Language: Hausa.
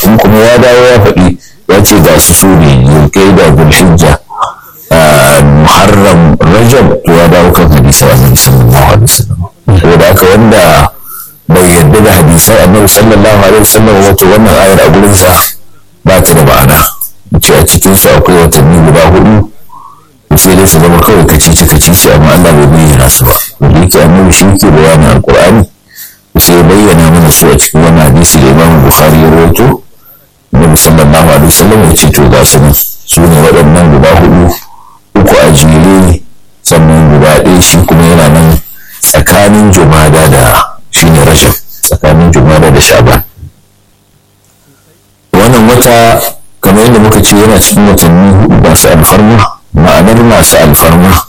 in kuma ya dawo ya faɗi ya ce ga su su ne zulkaida zulhijja muharram rajab to ya dawo kan hadisan annabi sallallahu alaihi wasallam saboda haka wanda bai yarda da hadisan annabi sallallahu alaihi wasallam wato wannan ayar a gurinsa ba ta da ma'ana ce a cikin su akwai watanni guda hudu sai dai su zama kawai kacici kacici amma Allah bai bayyana su ba wanda yake annabi shi ke bayanin alqur'ani sai bayyana mana su a cikin wannan hadisi da Imam Bukhari ya rawaito Annabi sallallahu alaihi wasallam ya ce to ga su nan su ne waɗannan guda hudu uku a jere sannan guda ɗaya shi kuma yana nan tsakanin jumada da shine rajab tsakanin jumada da shaban wannan wata kamar yadda muka ce yana cikin watanni hudu masu alfarma ma'anar masu alfarma